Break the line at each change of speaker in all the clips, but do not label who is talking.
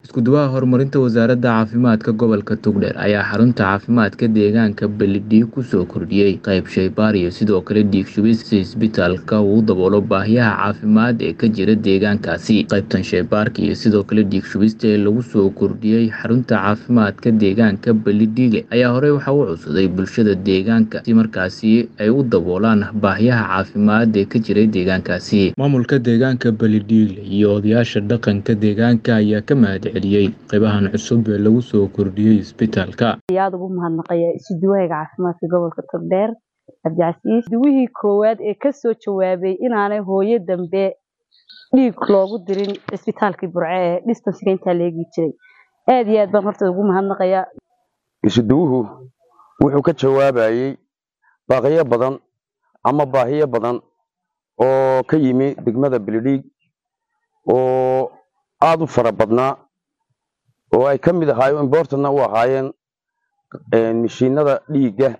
Isku-duwaha horumarinta wasaaradda caafimaadka gobolka Togdheer ayaa xarunta caafimaadka deegaanka Beledweyne ku soo kordhiyey qayb shaybaar iyo sidoo kale dhiig shubis si isbitaalka uu u daboolo baahiyaha caafimaad ee ka jira deegaankaasi. Qaybtan shaybaarka iyo sidoo kale dhiig shubista ee lagu soo kordhiyey xarunta caafimaadka deegaanka Beledweyne ayaa horey waxa uu codsaday bulshada deegaanka si markaasi ay u daboolaan baahiyaha caafimaad ee ka jiray deegaankaasi. Maamulka deegaanka Beledweyne iyo odayaasha dhaqanka deegaanka ayaa ka mahadceliyey qaybahan cusub ee lagu soo kordhiyey isbitaalka.
aad ugu mahadnaqaya isuduwahayga caafimaadka gobolka Togdheer Cabdicasiis duwihii koowaad ee ka soo jawaabay inaanay hooyo dambe dhiig loogu dirin isbitaalkii Burco ee distansiga intaa la eegi jiray aad iyo aad baan horta ugu mahadnaqayaa
isuduwuhu wuxuu ka jawaabayey baaqiyo badan ama baahiyo badan oo ka yimi degmada Beledweyne oo aad u fara badnaa oo ay ka mid ahaayeen importantna u ahaayeen mishiinada dhiigga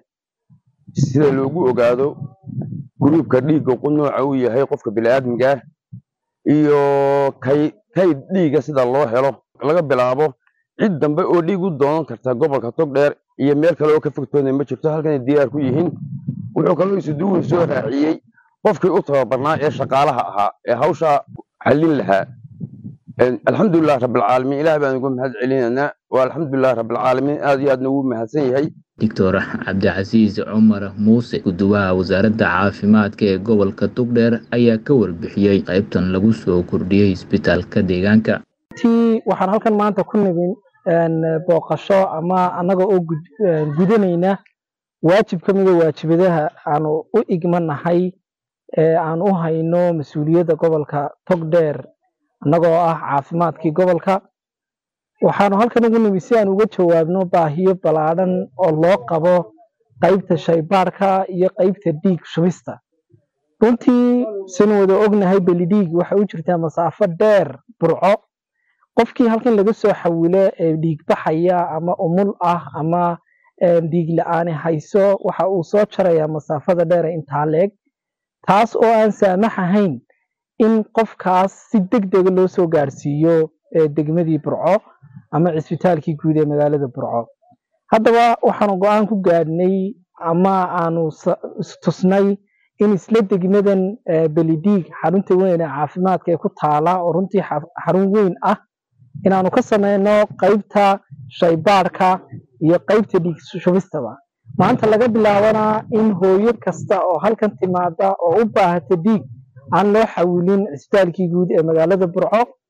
sida loogu ogaado gruubka dhiigga nooca uu yahay qofka bini'aadmiga ah iyo kay kayd dhiigga sida loo helo laga bilaabo cid dambe oo dhiig u doonan karta gobolka Togdheer iyo meel kale oo ka fogtoona ma jirto halkan ay diyaar ku yihiin wuxuu kaloo isuduwuhu soo raaciyey qofkii u tababarnaa ee shaqaalaha ahaa ee hawsha xallin lahaa alxamdulilah rabbilcaalamiin ilaah baan ugu mahad celinaynaa waa alxamdulilah rabbilcaalamiin aad iyo aadna ugu mahadsan yahay
Doctor Cabdicasiis Cumar Muuse guduwaha wasaaradda caafimaadka ee gobolka Togdheer ayaa ka warbixiyey qaybtan lagu soo kordhiyey isbitaalka deegaanka.
tii waxaan halkan maanta ku nimin booqasho ama annaga oo gudanayna waajib ka mida waajibadaha aanu u igmanahay ee aan u hayno mas-uuliyadda gobolka Togdheer annagoo ah caafimaadkii gobolka waxaanu halkan ugu nimi si aan uga jawaabno baahiyo ballaadhan oo loo qabo qaybta shaybaarka iyo qaybta dhiig shubista runtii sinu wada ognahay belidhiig waxay u jirtaa masaafo dheer burco qofkii halkan laga soo xawilo ee dhiig baxaya ama umul ah ama dhiig la-aani hayso waxa uu soo jarayaa masaafada dheer intaa leeg taas oo aan saamax ahayn in qofkaas si deg dega loo soo gaarsiiyo degmadii burco ama cisbitaalkii guud ee magaalada burco haddaba waxaanu go-aan ku gaadhnay ama aanu istusnay in isla degmadan belidhiig xarunta weyn ee caafimaadka ee ku taala oo runtii xarun weyn ah inaanu ka sameyno qaybta shaybaarka iyo qaybta dhiig shubistaba maanta laga bilaabana in hooyo kasta oo halkan timaada oo u baahata dhiig aan loo xawilin cisbitaalkii guud ee magaalada burco